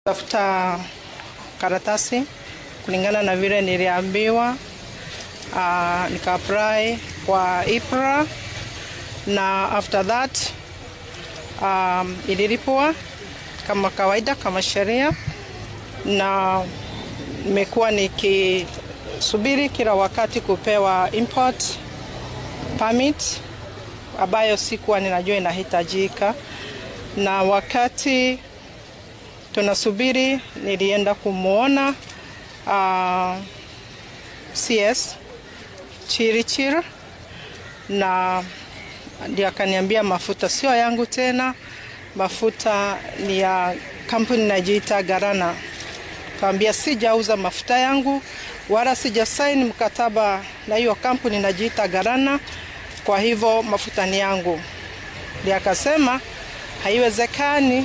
tafuta karatasi kulingana na vile niliambiwa. Uh, nika apply kwa IPRA na after that um, ililipwa kama kawaida kama sheria, na nimekuwa nikisubiri kila wakati kupewa import permit ambayo sikuwa ninajua inahitajika, na wakati tunasubiri nilienda kumwona uh, CS Chirichir na ndio akaniambia mafuta sio yangu tena, mafuta ni ya kampuni inajiita Garana. Kaambia sijauza mafuta yangu wala sijasaini mkataba na hiyo kampuni inajiita Garana, kwa hivyo mafuta ni yangu. Ndio akasema haiwezekani,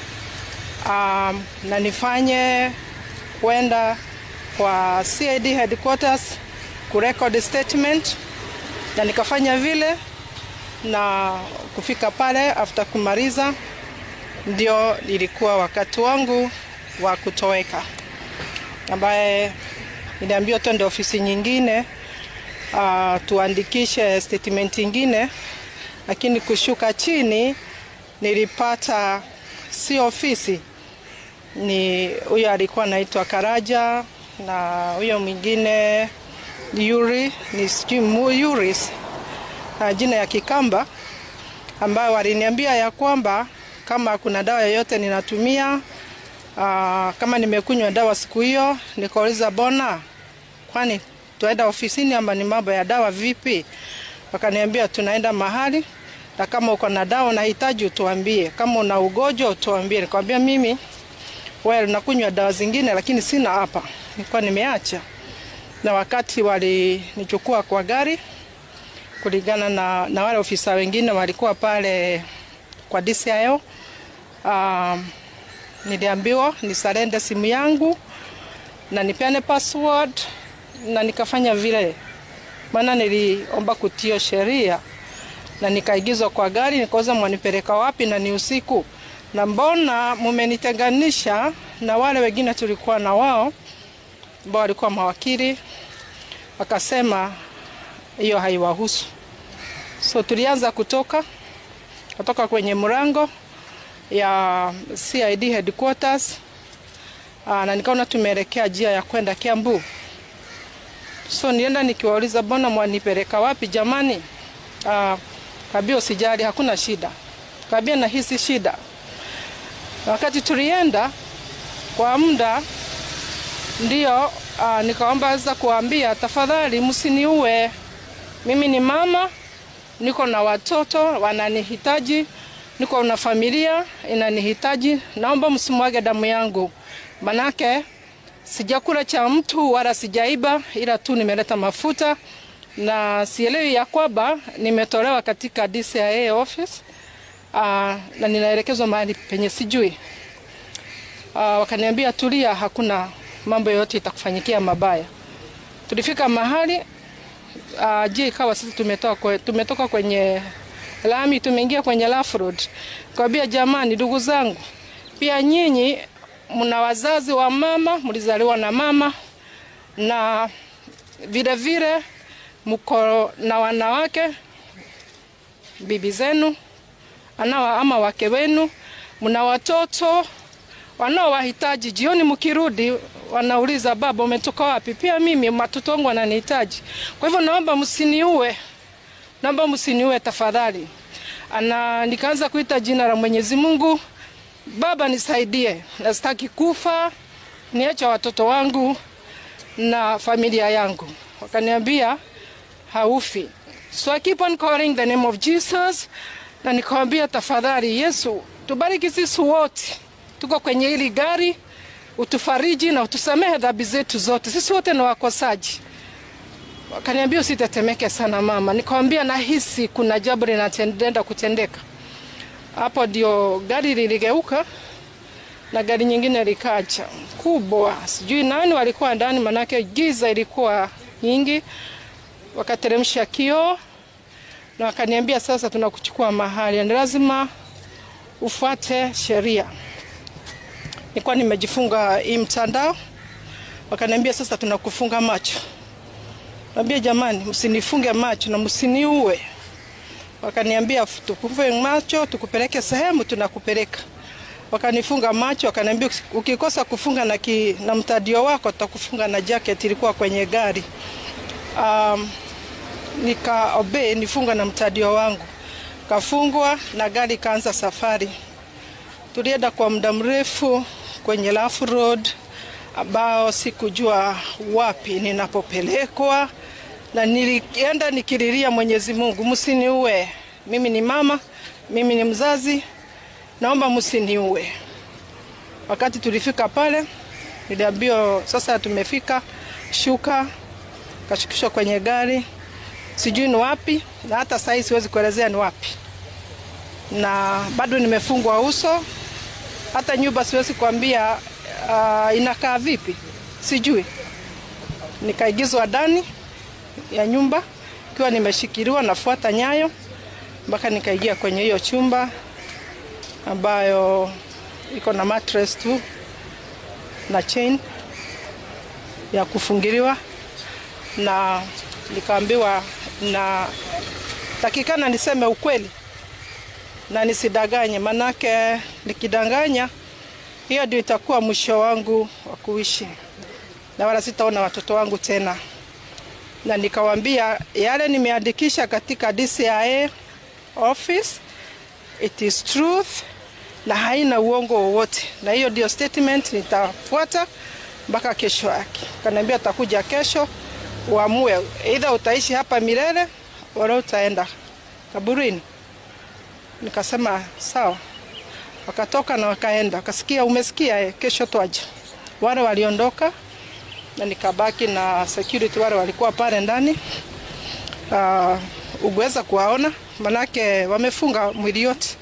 um, na nifanye kwenda kwa CID headquarters kurecord statement, na nikafanya vile na kufika pale after kumaliza, ndio ilikuwa wakati wangu wa kutoweka, ambaye niliambiwa twende ofisi nyingine uh, tuandikishe statement nyingine, lakini kushuka chini nilipata si ofisi, ni huyo alikuwa anaitwa Karaja na huyo mwingine Yuri ni sijui Yuris uh, jina ya Kikamba ambayo waliniambia ya kwamba kama kuna dawa yoyote ninatumia uh, kama nimekunywa dawa siku hiyo, nikauliza bona, kwani tuenda ofisini ama ni mambo ya dawa vipi? Wakaniambia tunaenda mahali na kama uko na dawa unahitaji utuambie, kama una ugonjwa utuambie. Nikamwambia mimi well, nakunywa dawa zingine lakini sina hapa, nilikuwa nimeacha. Na wakati walinichukua kwa gari kulingana na, na wale ofisa wengine walikuwa pale kwa DCIO. Um, niliambiwa nisarende simu yangu na nipeane password na nikafanya vile, maana niliomba kutio sheria na nikaigizwa kwa gari, nikauza mwanipeleka wapi na ni usiku, na mbona mumenitenganisha na wale wengine tulikuwa na wao ambao walikuwa mawakili, wakasema hiyo haiwahusu. So tulianza kutoka kutoka kwenye mlango ya CID headquarters aa, na nikaona tumeelekea njia ya kwenda Kiambu. So nienda nikiwauliza, mbona mwanipeleka wapi jamani? Aa, kabia usijali, hakuna shida. Kabia nahisi shida. Wakati tulienda kwa muda ndio aa, nikaomba za kuambia, tafadhali msiniue, mimi ni mama, niko na watoto wananihitaji, niko na familia inanihitaji, naomba msimwage damu yangu, manake sijakula cha mtu wala sijaiba, ila tu nimeleta mafuta na sielewi ya kwamba nimetolewa katika DCIA office uh, na ninaelekezwa mahali penye sijui. Uh, wakaniambia tulia, hakuna mambo yoyote itakufanyikia mabaya. Tulifika mahali uh, je, ikawa sisi tumetoka, kwe, tumetoka kwenye lami tumeingia kwenye rough road. Kawambia jamani, ndugu zangu, pia nyinyi mna wazazi wa mama, mlizaliwa na mama na vile vile mko na wanawake bibi zenu anawa ama wake wenu, mna watoto wanaowahitaji. Jioni mkirudi, wanauliza baba, umetoka wapi? Pia mimi watoto wangu wananihitaji. Kwa hivyo naomba msiniue, naomba msiniue tafadhali. Ana nikaanza kuita jina la Mwenyezi Mungu, Baba nisaidie, nasitaki kufa, niacha watoto wangu na familia yangu. Wakaniambia haufi. So I keep on calling the name of Jesus na nikawambia tafadhali, Yesu tubariki sisi wote tuko kwenye hili gari, utufariji na utusamehe dhambi zetu zote, sisi wote ni wakosaji. Wakaniambia usitetemeke sana mama. Nikawambia nahisi kuna jambo linatendenda kutendeka. Hapo ndio gari liligeuka na gari nyingine likaja kubwa, sijui nani walikuwa ndani, manake giza ilikuwa nyingi. Wakateremsha kioo na wakaniambia, sasa tunakuchukua mahali, ni lazima ufuate sheria. nilikuwa nimejifunga hii mtandao, wakaniambia sasa tunakufunga macho. Naambia jamani, msinifunge macho na msiniue. Wakaniambia tukufunge macho, tukupeleke sehemu, tunakupeleka. Wakanifunga macho, wakaniambia ukikosa kufunga na, ki, na mtadio wako tutakufunga na jacket ilikuwa kwenye gari. Um, nika obey nifunga na mtadio wangu, kafungwa na gari kaanza safari. Tulienda kwa muda mrefu kwenye Lafu Road ambao sikujua wapi ninapopelekwa, na nilienda nikililia Mwenyezi Mungu, msiniue. Mimi ni mama, mimi ni mzazi, naomba msiniue. Wakati tulifika pale, niliambiwa sasa tumefika, shuka. Kashukishwa kwenye gari, sijui ni wapi, na hata sahii siwezi kuelezea ni wapi, na bado nimefungwa uso hata nyumba siwezi kuambia uh, inakaa vipi, sijui. Nikaigizwa ndani ya nyumba ikiwa nimeshikiliwa, nafuata nyayo mpaka nikaingia kwenye hiyo chumba ambayo iko na mattress tu na chain ya kufungiliwa, na nikaambiwa na takikana niseme ukweli na nisidanganye, manake nikidanganya hiyo ndio itakuwa mwisho wangu wa kuishi, na wala sitaona watoto wangu tena. Na nikawambia yale nimeandikisha katika DCIA office, it is truth na haina uongo wowote, na hiyo ndio statement nitafuata mpaka kesho yake. Kaniambia atakuja kesho uamue, either utaishi hapa milele wala utaenda kaburini. Nikasema sawa, wakatoka na wakaenda, wakasikia umesikia, eh, kesho twaje. Wale waliondoka na nikabaki na security wale walikuwa pale ndani. Uh, uguweza kuwaona manake wamefunga mwili yote